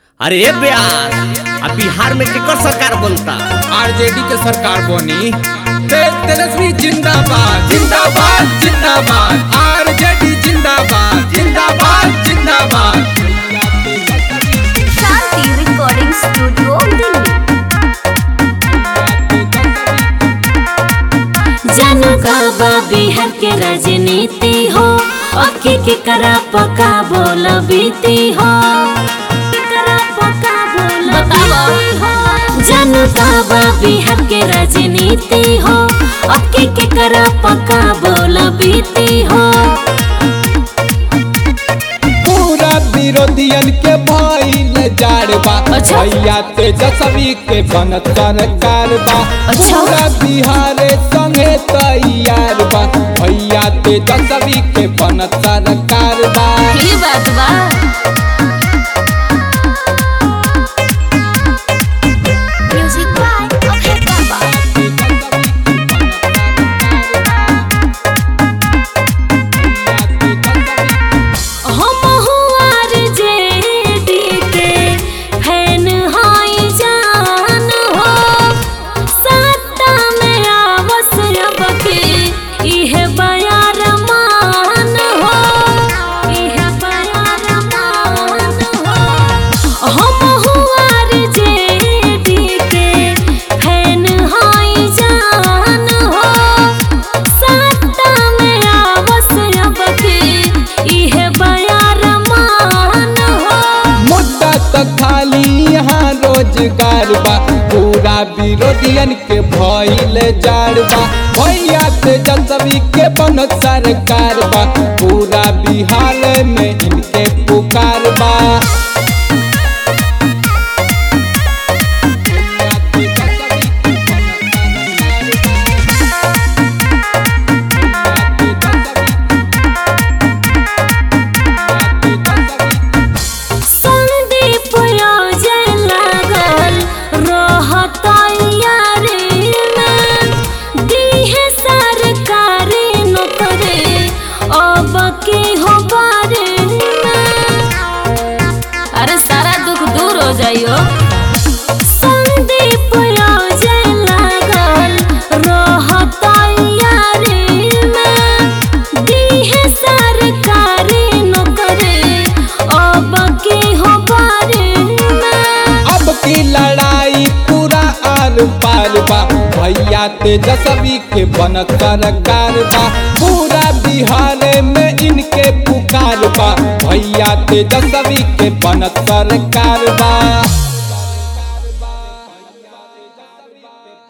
अरे ब्यास अब बिहार में केकर सरकार बनता आरजेडी के सरकार बनी तेज तेजस्वी जिंदाबाद जिंदाबाद जिंदाबाद आरजेडी जिंदाबाद जिंदाबाद जिंदाबाद शांति रिकॉर्डिंग स्टूडियो दिल्ली जानू का बा बिहार के राजनीति हो अखी के करा पका बोल बीती हो करा पका बोल बीती हो जानू का बा बिहार के राजनीति हो अखी के करा पका बोल बीती हो पूरा विरोधियन के भइल जाड़बा अच्छा। भैया तेजस्वी के बनत सरकार बा अच्छा। पूरा बिहार संगे तैयार बा भैया तेजस्वी के बनत सरकार बा ही बात बा म्यूजिक बाय अभय बाबा हम हुआर जेडी के फैन हाई जान हो सत्ता में आवस अब के इहे बयार मान हो इहे बयार मान हो हम हुआर जेडी के फैन हाई जान हो सत्ता में आवस अब के इहे बयार मान हो मुद्दा तो खाली यहाँ रोजगार बा पूरा विरोधियन के भइल जाड़ बा भैया तेजस्वी के बनत सरकार बा पूरा बिहार में इनके पुकार बा संदीप रोजे लागल रहत यारी में दीहे सरकारी नौकरी अब के हो बारे में अरे सारा दुख दूर हो जाइयो संदीप रोजे लागल रहत यारी में दीहे सरकारी नौकरी अब के हो बारे में अब की लड़ाई पूरा आर पार बा भैया तेजस्वी के बनत सरकार बा पूरा बिहार में इनके पुकार बा भैया तेजस्वी के बनत सरकार बा